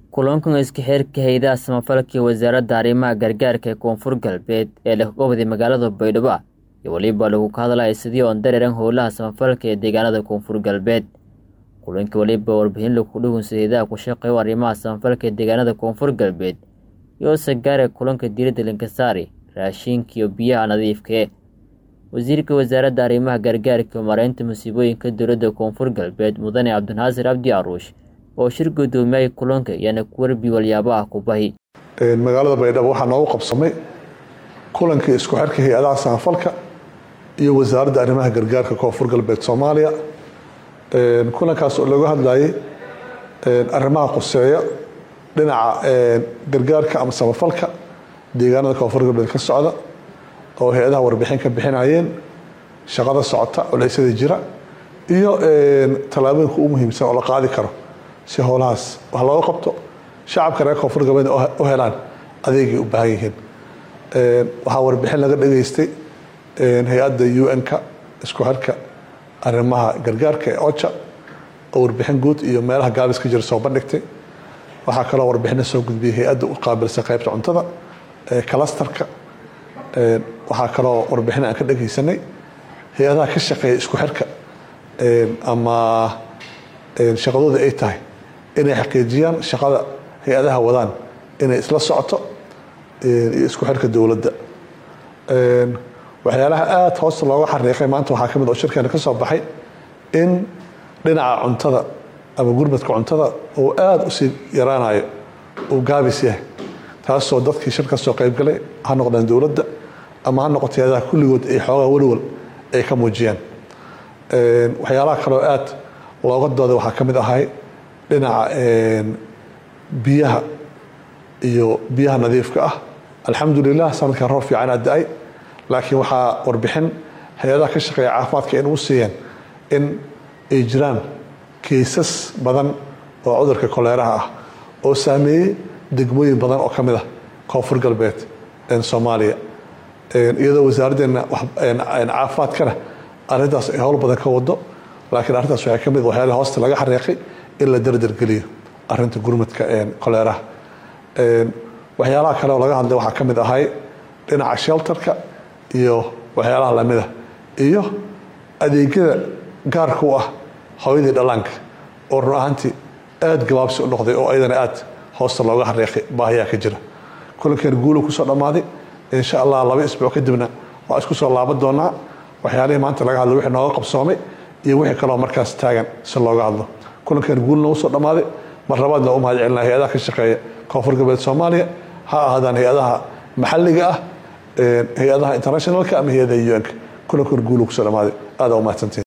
kulankan iska xeerka hay'adaha samafalka ee wasaaradda arrimaha gargaarka ee koonfur galbeed ee leh gobodii magaalada baydhabo iyo weliba lagu ka hadlaya sidii oon dareeran howlaha samafalka ee deegaanada koonfur galbeed kulankii weliba warbixin lagu dhugunsa hayadaha ku shaqeeyo arrimaha samafalka ee deegaanada koonfur galbeed iyo sagaare kulanka diiradda linkasaari raashinka iyo biyaha nadiifkae wasiirka wasaaradda arrimaha gargaarka iyo mareynta musiibooyinka dowladda koonfur galbeed mudane cabdinaasir cabdi aruush oo shir gudoomiyay kulanka iyana kuwarbi walyaabaha kubahi magaalada baydhabo waxaa noogu qabsamay kulankii isku xirka hay-adaha samafalka iyo wasaaradda arrimaha gargaarka koonfur galbeed soomaaliya kulankaas oo looga hadlayay arrimaha quseeya dhinaca gargaarka ama samafalka deegaanada koonfur galbeed ka socda oo hay-adaha warbixin ka bixinayeen shaqada socota culeysyada jira iyo tallaabooyinka u muhiimsan oo la qaadi karo si howlahaas wax looga qabto shacabka reer koonfur galbeed u helaan adeegay u baahan yihiin waxaa warbixin laga dhageystay hay-adda un-ka isku xirka arrimaha gargaarka ee oja oo warbixin guud iyo meelaha gaabis ka jira soo bandhigtay waxaa kaloo warbixina soo gudbiyay hay-adda u qaabilsan qaybta cuntada kalastarka waxaa kaloo warbixin aan ka dhageysanay hay-adaha ka shaqeeya isku xirka ama shaqadooda ay tahay inay xaqiijiyaan shaqada hay-adaha wadaan inay isla socoto iyo isku xirka dowladda waxyaalaha aada hoosta looga xariiqay maanta waxaa ka mid oo shirkeena ka soo baxay in dhinaca cuntada ama gurmadka cuntada uu aada usii yaraanayo uu gaabis yahay taasoo dadkii shir ka soo qaybgalay ha noqdeen dowladda ama ha noqoto hay-adaha kulligood ay xoogaa welwal ay ka muujiyaan waxyaalaha kaloo aada looga dooday waxaa ka mid ahay dhinaca biyaha iyo biyaha nadiifka ah alxamdulilah sanadkan roob fiicanaa da-ay laakiin waxaa warbixin hay-adaha ka shaqeeya caafimaadka in u siiyeen in ay jiraan kaysas badan oo cudurka koleeraha ah oo saameeyey degmooyin badan oo ka mid ah koonfur galbeed soomaaliya iyadoo wasaaraddeena caafimaadkana arrintaas ay howl badan ka wado laakiin arrintaas waxay ka mid waxyaala hoosta laga xariiqay in la dardargeliyo arrinta gurmadka koleeraha waxyaalaha kale oo laga hadlay waxaa ka mid ahay dhinaca shelterka iyo waxyaalaha lamida iyo adeegyada gaarka u ah hooyadii dhallaanka oo run ahaantii aada gabaabsi u noqday oo ayadana aada hoosta looga xariiqay baahiyaa ka jira kulankeena guulu kusoo dhammaaday insha allah laba isbuuc kadibna waa isku soo laaban doonaa waxyaalihii maanta laga hadlay wixii nooga qabsoomay iyo wixii kaloo markaas taagan si looga hadlo kulankeena guul noogu soo dhammaaday mar labaadna u mahad celinaa hay-adaha ka shaqeeya koonfur galbeed soomaaliya ha ahaadaan hay-adaha maxalliga ah hay-adaha internationalka ama hay-adaha un-ka kulankeena guulu kusoo dhammaaday aada u mahadsantiin